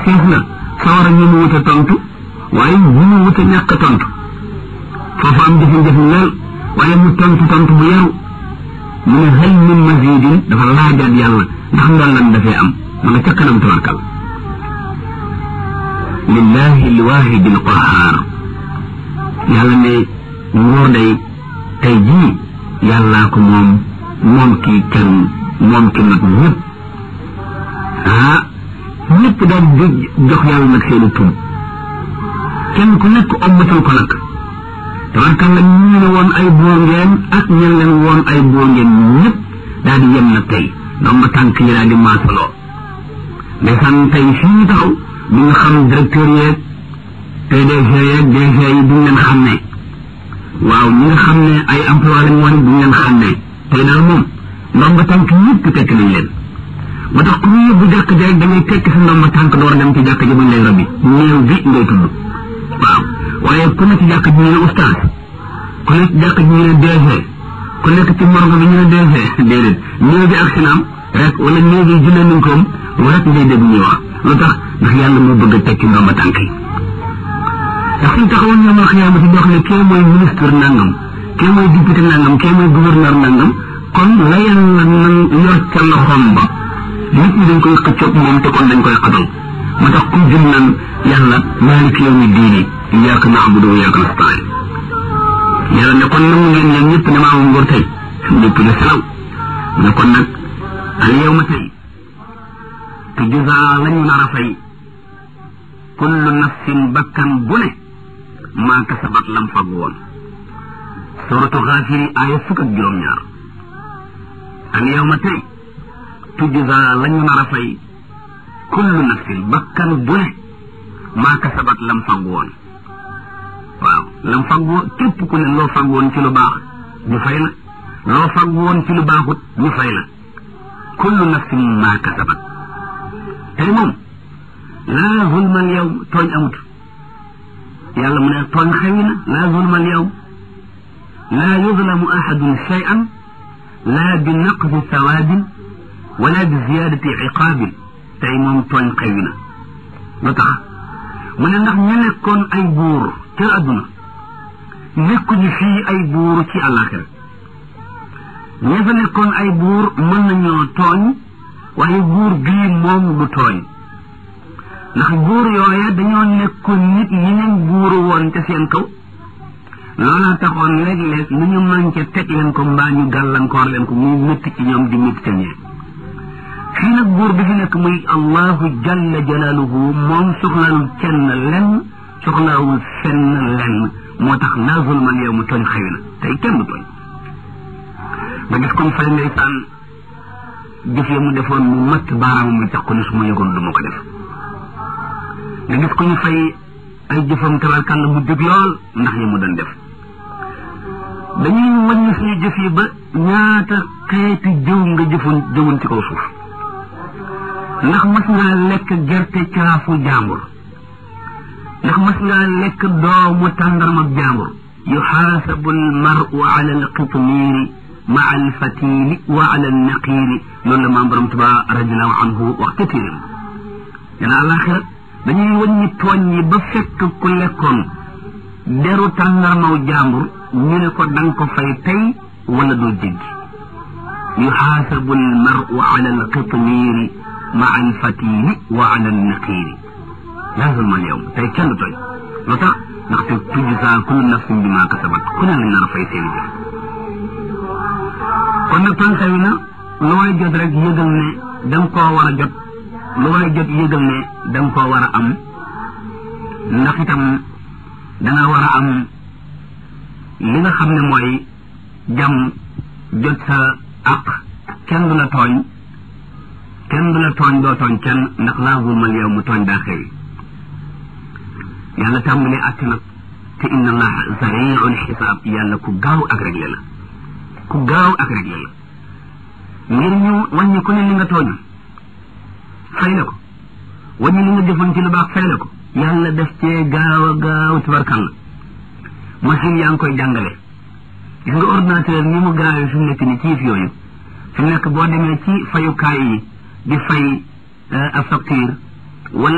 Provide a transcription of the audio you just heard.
xiif na sawara ñu mu wut a tontu waaye ñu mu wut a ñàkk a tontu foofu am jafe-jafe lool waaye mu tontu tontu bu yaru mu ne hal min mazidin dafa laajaat yàlla ndax ndollan dafay am ma nga ca kanam tabarkal lillahi lwahidi lqahar yàlla ne nguur day tey jii yàllaa ko moom moom kii kenn moom ki nag ñëpp ah ñëpp daal di jox yàlla nag seeni tur kenn ku nekk ommatal ko nag tabarkalla ñu ne woon ay buur ngeen ak ñen leen woon ay buur ngeen ñëpp daal di yem nag tey ndoom ma tànk yi daal di maasaloo ndeysaan tey fii taxaw du nga xam directeur yeeg PDG yeeg DG yi duñ leen xam ne waaw ñi nga xam ne ay emploi lañ woon duñ leen xam ne tey daal moom ndomba tànk ñëpp tekk nañ leen ba tax ku ñu yóbbu jàkk ji rek da ngay tekk sa ndomba tànk door dem ci jàkk ji buñ lay rabbi néew bi ngay tudd waaw waaye ku nekk ci jàkk ji ñu ne oustaz ku nekk ci jàkk ji ñu ne DG ku nekk ci morgo bi ñu ne DG déedéet néew bi ak sinaam rek wala néew bi junne nañ koom rek ngay dégg ñuy wax lu tax ndax yàlla moo bëgg a tekki ndomba tànk yi ndax suñ taxawoon ñoom al xiyaamati di wax ne kee mooy ministre nangam kee mooy député nangam kee mooy gouverneur nangam kon la yàlla nan yor ca loxoom ba nit ñi dañ koy xëccoog moom te kon dañ koy xatal moo tax ku jëm naan yàlla maalik yawmi diini iyyaka na'budu wa iyyaka nasta'in yàlla ne kon nangu ngeen yéen ñëpp ne maa moom nguur tey ñëpp ne selaw ne kon nag al yawma tey te juzaa lañu nar a fay kullu nafsin bakkan bu ne maa kasabat lam fag woon suratu xaafiri aaya fukk ak juróom-ñaar al yawma tey tujza lañu nar a fay kullu nafsin bakkan bu ne maa kasabat lam fag woon waaw lam fag woon képp ku ne loo fag woon ci lu baax ñu fay la loo fag woon ci lu baaxut ñu fay la kullu nafsin maa kasabat tey moom laa zulma al yawm tooñ amut yàlla mu ne tooñ xewi na laa zulma al yawm laa yuzlamu ahadun shay'an laa bi naqsi sawaabin wala bi ziyaadati iqaabin tey moom tooñ xewi na lu tax mu ne ndax ñu nekkoon ay buur ca àdduna nekkuñu fii ay buur ci àllaaxira ña fa nekkoon ay buur mën nañoo tooñ waaye buur bii moom du tooñ ndax buur yooya dañoo nekkoon nit ñeneen buuru woon ca seen kaw loola taxoon léeg-léeg lu ñu manqué teg leen ko mbaa ñu gàllankoor leen ko muy métti ci ñoom di métti ca ñee fii nag buur bi fi nekk muy allahu jalla jalaaluhu moom soxlaalul kenn lenn soxlaawul fenn lenn moo tax laa zulman yow mu tooñ xëy na tey kenn du tooñ nga gis comme fay ndeysaan jëf ya mu defoon mu matt baaraamam bi tax ko ne su ma yëgoon du ma ko def nga gis ko ñu fay ay jëfam tabarkàlla mu dëgg lool ndax yi mu doon def dañuy wàññi suñu jëf yi ba ñaata xeeti jëw nga jëfoon jëwoon ci kaw suuf ndax mas ngaa lekk gerte caafu jàmbur ndax mas ngaa lekk doomu tàndarma jàmbur yuxaasabu almaru ala alqitmiiri maa alfatili wa ala alnaqiiri loolu la maam borom tuba radiallahu anhu wax ca téeram dana àlaxira dañuy wàññi tooñ yi ba fekk ku lekkoon deru tàndarmaw jàmbur ñu ne ko danga ko fay tey wala doo jéggi yuxaasabu almaru ala alqitmiiri maa alfatili wa ala alnaqiiri laa zulma alyawm tey kenn du tooñ lu tax ndaxte tujza kullu nafsin bi maa kasabat ku ne lañ nar a fay seeni jëf kon nag tooñ xewi na lu waay jot rek yëgal ne danga koo war a jot lu waay jot yëgal ne danga koo war a am ndax itam danga war a am li nga xam ne mooy jàmm jot sa àq kenn du la tooñ kenn du la tooñ doo tooñ kenn ndax laa zulmal yow mu tooñ daa xewi yàlla tàmbalee àtt nag te inna allaha sariul xisaab yàlla ku gaaw ak réglé la ku gaaw ak réglé la ngir ñu wàññi ku ne li nga tooñ fay la ko wàññi li nga jëfoon ci lu baax fay la ko yàlla def cee gaaw a gaaw tubarkàlla machine yaa ngi koy jàngale gis nga ordinateur ni mu gaawee fi mu nekk ni ci yëf yooyu fi mu nekk boo demee ci fayukaay yi di fay a facture wala